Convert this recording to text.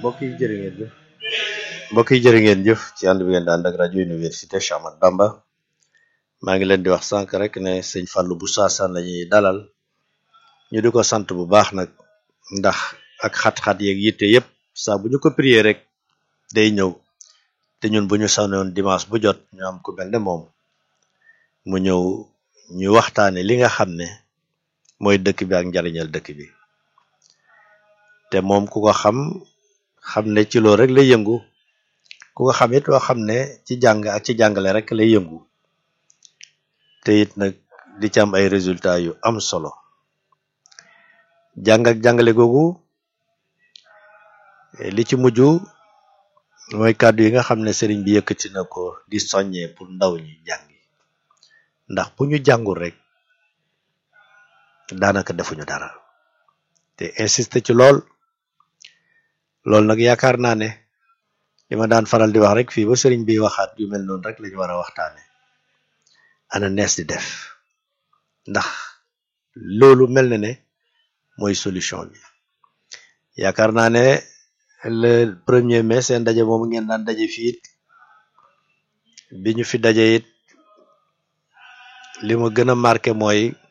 mbokk yi jërë ngeen jëf mbokk yi jërë ngeen jëf ci ànd bi ngeen di ànd ak rajo université Cheikh Ahmadou Bamba maa ngi leen di wax sànq rek ne sëñ Fallou bu Saasaan la ñuy dalal ñu di ko sant bu baax nag ndax ak xat-xat yeeg yitte yépp saa bu ñu ko prier rek day ñëw te ñun bu ñu sanoon dimanche bu jot ñu am ku mel ne moom mu ñëw ñu waxtaane li nga xam ne mooy dëkk bi ak njariñal dëkk bi te moom ku ko xam xam ne ci loolu rek lay yëngu ku ko xam it loo xam ne ci jàng ak ci jàngale rek lay yëngu te it nag di ci am ay résultats yu am solo jàng ak jàngale googu li ci mujj mooy kàddu yi nga xam ne sëriñ bi yëkkati na ko di soññee pour ndaw ñi jàngi ndax bu ñu jàngul rek daanaka defuñu dara te insisté ci lool loolu nag yaakaar naa ne li ma daan faral di wax rek fii ba sëriñ bi waxaat yu mel noonu rek lañu war a waxtaane ana nees di def ndax loolu mel na ne mooy solution bi yaakaar naa ne le premier mai seen daje moomu ngeen daan daje fii it bi ñu fi daje it li ma gën a marqué mooy